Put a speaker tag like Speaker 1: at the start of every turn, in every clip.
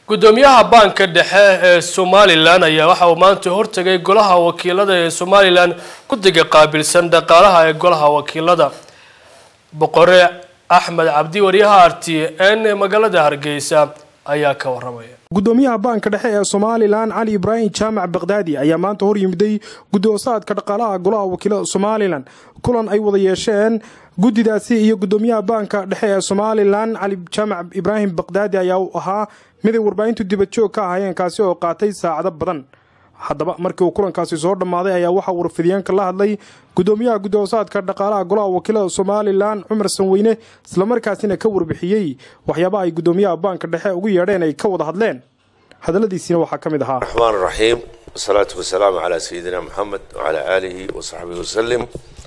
Speaker 1: gudoomiyaha baanka dhexe ee somalilan ayaa waxa uu maanta hortegay golaha wakiilada ee somalilan guddiga qaabilsan dhaqaalaha ee golaha wakiilada boqore axmed cabdi waryaha r t n ee magaalada hargeysa ayaa ka waramaya
Speaker 2: gudoomiyaha baanka dhexe ee somalilan cali ibraahim jaamac bakdaadi ayaa maanta hor yimiday gudoosaadka dhaqaalaha golaha wakiilada somalilan kulan ay wada yeesheen guddidaasi iyo gudoomiyaha baanka dhexe ee somalilan cali jaamac ibraahim bakdaadi ayaa u ahaa miday warbaahintu dibadjoog ka ahaayeen kaasi oo qaatay saacado badan haddaba markii uu kulankaasi soo dhammaaday ayaa waxaa warfidyaenka la hadlay gudoomiyaha gudoosaadka dhaqaalaha golaha wakiilada somalilan cumar sanweyne islamarkaasina ka warbixiyey waxyaabaha ay gudoomiyaha baanka dhexe ugu yeedheen ay ka wada hadleen hadaladiisiina waxaa ka mid ahaa
Speaker 3: raxmaan raxiim wasalaatu wasalaamu calaa sayidina maxamed wacalaa aalihi wasaxbihi wasalim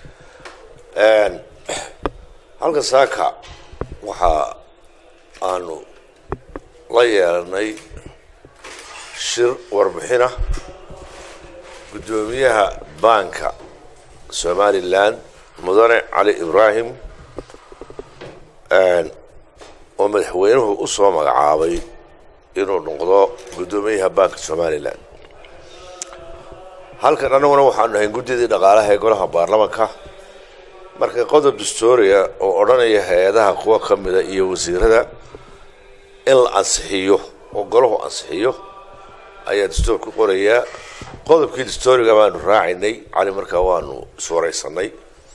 Speaker 3: halka saaka waxaa aanu la yeelanay shir warbixina guddoomiyaha baanka somalilan mudane cali ibraahim oo madaxweynuhu u soo magacaabay inuu noqdo guddoomiyaha baanka somalilan halkan annaguna waxaanu nahay guddidii dhaqaalaha ee golaha baarlamanka marka qodob dastooriya oo odhanaya hay-adaha kuwa ka mida iyo wasiirada in la ansixiyo oo golahu ansixiyo ayaa dastoor ku qorayaa qodobkii dastooriga baanu raacaynay cali markaa waanu iswaraysanay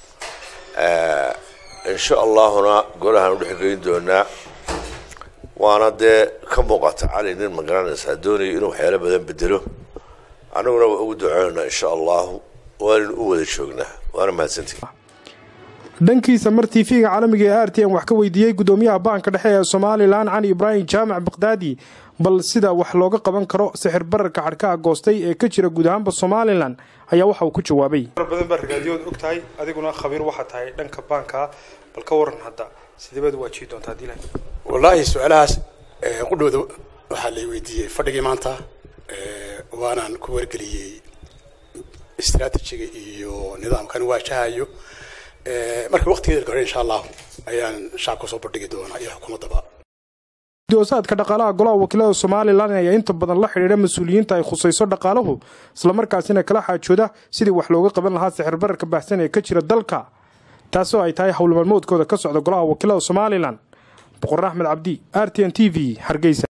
Speaker 3: insha allahuna golahaan udhexgeyn doonaa waana dee ka muuqata cali nin magaranaysaa doonayo inuu waxyaalo badan bedelo annaguna waa ugu duceynaynaa insha allahu waanaynu u wada joognaa waana mahadsantii
Speaker 2: dhankiisa mar tv-ga caalamiga ee r t n wax ka weydiiyey gudoomiyaha baanka dhexe ee somalilan cali ibraahim jaamac bakdaadi bal sida wax looga qaban karo sixir bararka xadhkaha goostay ee ka jira guud ahaanba somalilan ayaa waxa uu ku jawaabay
Speaker 4: badan baa ragaadiyood og tahay adiguna khabiir waxaa tahay dhanka baanka bal ka waran hadda sideebaad waajihi doontaa dilan
Speaker 5: wallaahi su-aalahaas qudhooda waxaa lay weydiiyey fadhigii maanta waanaan ku wargeliyey istraatijiga iyo nidaamkan waajahayo marka waqtigeeda hore insha allahu ayaan shacabka soo bandhigi doonaa iyo xukuumaddaba
Speaker 2: gudoosaadka dhaqaalaha golaha wakiilada somalilan ayaa inta badan la xidhiidha mas-uuliyiinta ay khusayso dhaqaaluhu islamarkaasina kala xaajooda sidii wax looga qaban lahaa sixir bararka baahsan ee ka jira dalka taasoo ay tahay howlmaalmoodkooda ka socda golaha wakiilada somalilan boqor axmed cabdi r t n t v hargeysa